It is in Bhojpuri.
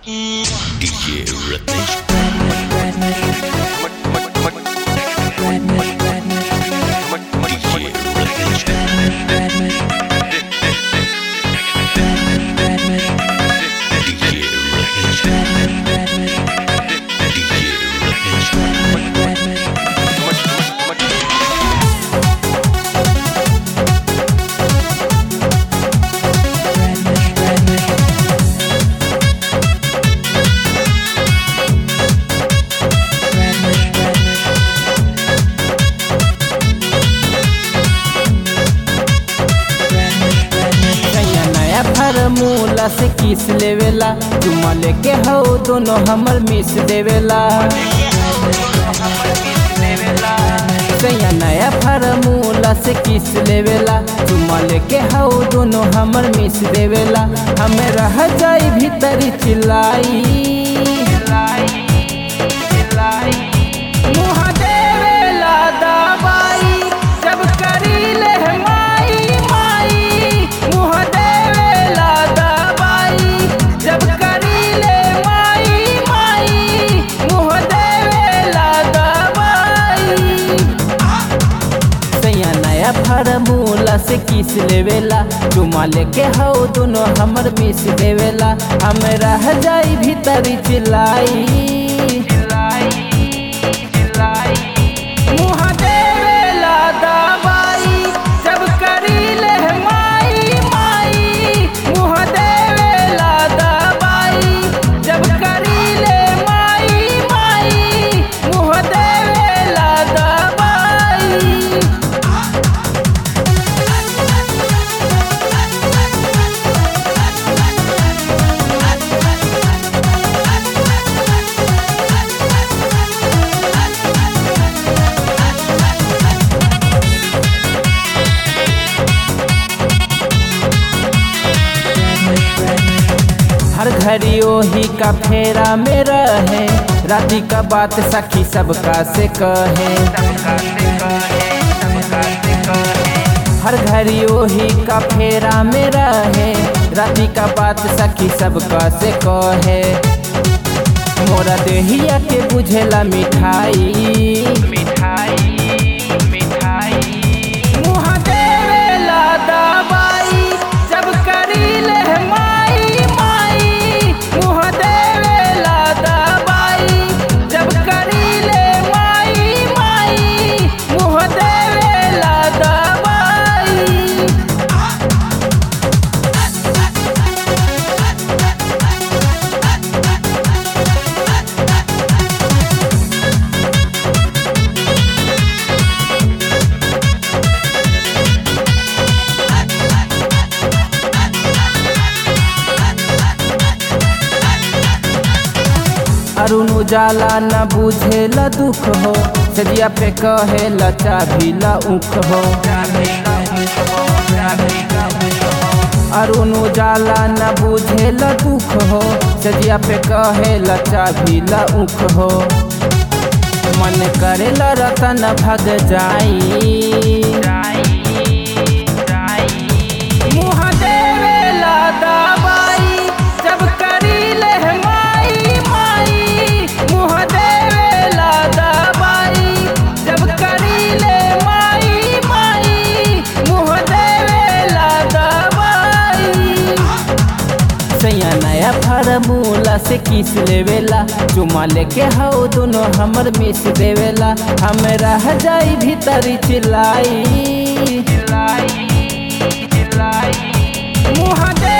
DJ Rhythmic. DJ Rhythmic. DJ Rhythmic. DJ Rhythmic. नया नया फार्मूला से किस लेवेला चुमा लेके हो दोनों हमर मिस देवेला नया नया फार्मूला से किस लेवेला चुमा लेके हो दोनों हमर मिस देवेला हमें रह जाई भीतर चिल्लाई मुँह देवेला दवाई जब करी ले माई माई मुँह देवेला दवाई जब करी ले माई माई मुँह देवेला दवाई सैया नया फार्मूला से किस लेवेला चुमा लेके हो दोनों हमर मिस देवेला हम रह जाई भीतर चिल्लाई मुँह देवेला दवाई जब करी ले माई माई मुँह देवेला दवाई जब करी ले माई माई मुँह देवेला दवाई हर घड़ी ओही का फेरा में रहे राती का बात सखी सबका से कहे हर घड़ी ओही का फेरा में रहे राती का बात सखी सबका से कहे मोरा देहिया के बुझेला मिठाई मिठाई मिठाई मुँह देवेला दवाई जब करी ले माई माई मुँह देवेला दवाई जब करी ले माई माई मुँह देवेला दवाई अरुण उजाला न बुझेला दुख हो सदिया पे कहेला चाभिला उख हो अरुण उजाला न बुझेला दुख हो सदिया पे कहेला चाभिला उख हो मन करेला रतन भग जाई मुँह देवेला दवाई जब करी ले माई माई मुँह देवेला दवाई जब करी ले माई माई मुँह देवेला दवाई सैया नया फार्मूला से किस लेवेला चुमा लेके हो दोनों हमर मिस देवेला हम रह जाई भीतर चिल्लाई मुँह दे